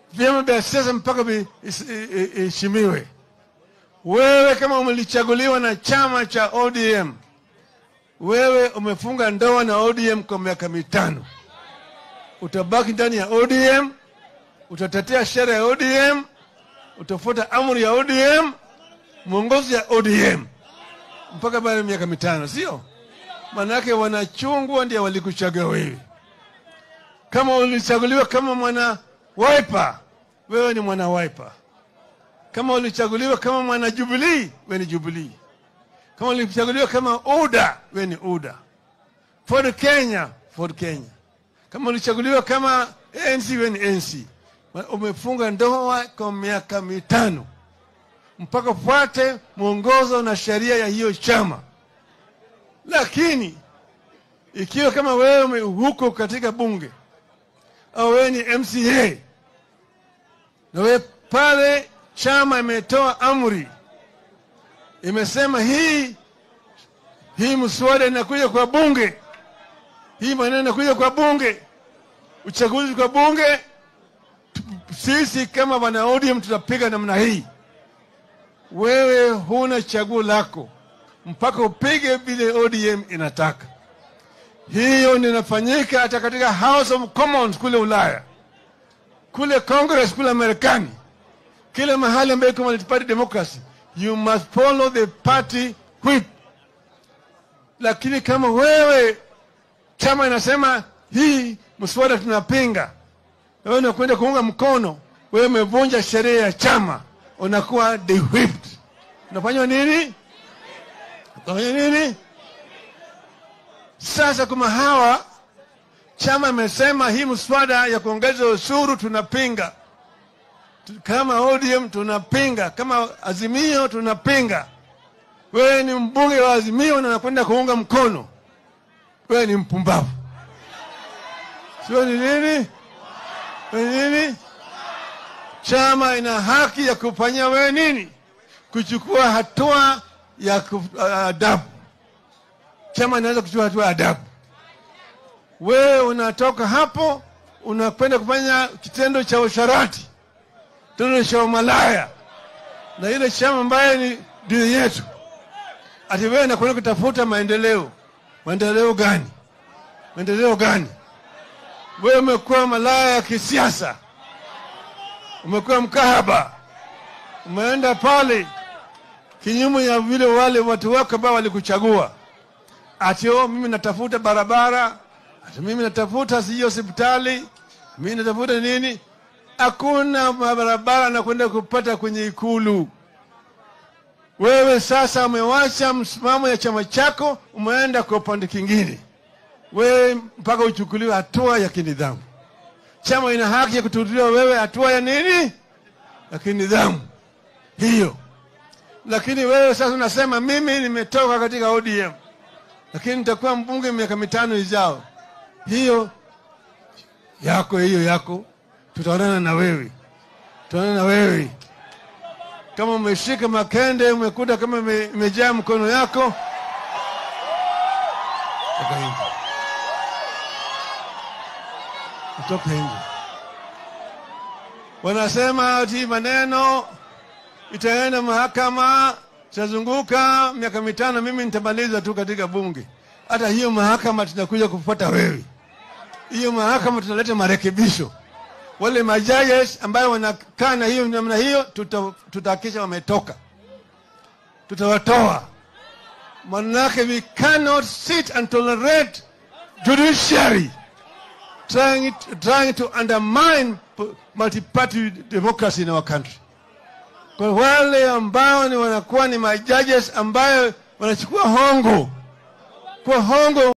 vyama vya siasa mpaka viheshimiwe. Wewe kama umelichaguliwa na chama cha ODM, wewe umefunga ndoa na ODM kwa miaka mitano, utabaki ndani ya ODM, utatetea sheria ya ODM, utafuata amri ya ODM, mwongozo ya ODM mpaka baada ya miaka mitano, sio? Manake wanachungwa ndio walikuchagua wewe. Kama ulichaguliwa kama mwana Wiper, wewe ni mwana Wiper. Kama ulichaguliwa kama mwana Jubilee, wewe ni Jubilee. Kama ulichaguliwa kama UDA, wewe ni UDA. Ford Kenya, Ford Kenya. Kama ulichaguliwa kama ANC, wewe ni ANC. Umefunga ndoa kwa miaka mitano mpaka fuate mwongozo na sheria ya hiyo chama. Lakini ikiwa kama wewe huko katika bunge au wewe ni MCA na wewe pale chama imetoa amri, imesema hii hii mswada inakuja kwa bunge, hii maneno inakuja kwa bunge, uchaguzi kwa bunge, sisi kama wana ODM tutapiga namna hii. Wewe huna chaguo lako mpaka upige vile ODM inataka. Hiyo inafanyika hata katika House of Commons kule Ulaya, kule Congress kule Marekani, kila mahali ambayo iko multi-party democracy, you must follow the party whip. Lakini kama wewe chama inasema hii mswada tunapinga, na wewe unakwenda kuunga mkono, wewe umevunja sheria ya chama, unakuwa de-whipped. Unafanywa nini? Unafanya nini? Sasa kama hawa chama imesema hii mswada ya kuongeza ushuru tunapinga, kama ODM tunapinga, kama Azimio tunapinga. Wewe ni mbunge wa Azimio na nakwenda kuunga mkono, wewe ni mpumbavu, sio? Ni nini? Ni nini? Chama ina haki ya kufanyia wewe nini? Kuchukua hatua ya adabu. Chama inaweza kuchukua hatua ya adabu. Wewe unatoka hapo unakwenda kufanya kitendo cha usharati, kitendo cha umalaya na ile chama ambaye ni dini yetu, ati wewe nakwenda kutafuta maendeleo. Maendeleo gani? Maendeleo gani? Wewe umekuwa malaya ya kisiasa, umekuwa mkahaba, umeenda pale kinyume ya vile wale watu wako ambao walikuchagua ati oh, mimi natafuta barabara, ati mimi natafuta sijui hospitali, mimi natafuta nini. Hakuna barabara nakwenda kupata kwenye Ikulu. Wewe sasa umewacha msimamo ya chama chako, umeenda kwa upande kingine, wewe mpaka uchukuliwe hatua ya kinidhamu. Chama ina haki ya kutulia wewe hatua ya nini, ya kinidhamu hiyo. Lakini wewe sasa unasema mimi nimetoka katika ODM lakini nitakuwa mbunge miaka mitano ijao. Hiyo yako hiyo yako, tutaonana na wewe, tutaonana na wewe. Kama umeshika makende, umekuta kama imejaa mkono yako, toka nje, toka nje. Wanasema ati maneno itaenda mahakama tutazunguka miaka mitano, mimi nitamaliza tu katika bunge. Hata hiyo mahakama tunakuja kufuata wewe, hiyo mahakama tunaleta marekebisho. Wale majaji ambayo wanakaa na hiyo namna hiyo, tutahakikisha tuta wametoka, tutawatoa. Manake we cannot sit and tolerate judiciary trying, trying to undermine multi-party democracy in our country kwa wale ambao ni wanakuwa ni majudges ambayo wanachukua hongo kwa hongo